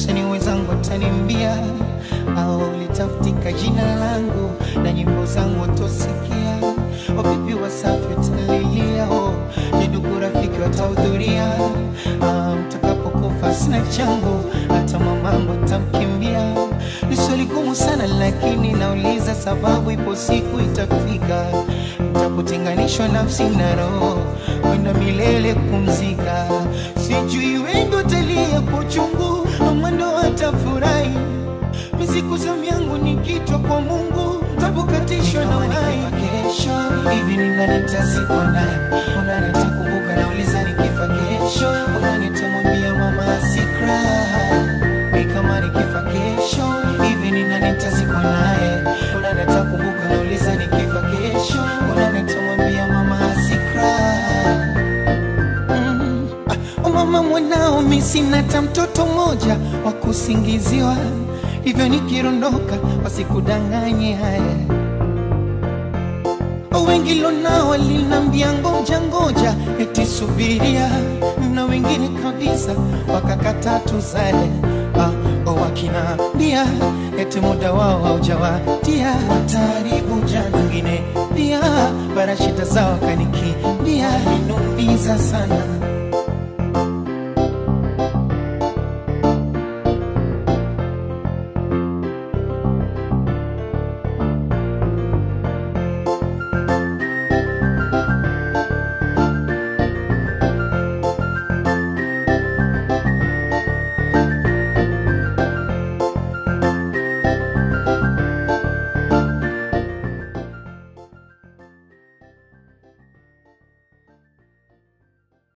usani wenzangu watanimbia au litafutika jina langu na nyimbo zangu watosikia wavipi wasafi watalilia oh, ni ndugu rafiki watahudhuria ah, mtakapokufa sina changu hata mamangu atamkimbia ni swali gumu sana lakini nauliza sababu ipo siku itafika mtapotenganishwa nafsi na roho kwenda milele kumzika sijui wengi watalia kwa uchungu ama ndo watafurahi misiku zamu yangu nikitwa kwa mungu tabukatishwa na uhai kesho hivi ni nani nitazikwa naye unani atakumbuka nauliza nikifa kesho unani atamwambia mama asikra ni kama nikifa kesho hivi ni nani nitazikwa naye unani atakumbuka nauliza nikifa kesho unani atamwambia mama asikra Mm. Ah, mama mwanao mi sina hata mtoto mmoja wa kusingiziwa hivyo nikirondoka wasikudanganye haya wengi lonao walinambia ngoja ngoja eti subiria na wengine kabisa wakakata tuzale ah, wakinaambia eti muda wao haujawatia wataribu jana wengine pia barashita zao kanikimbia inumiza sana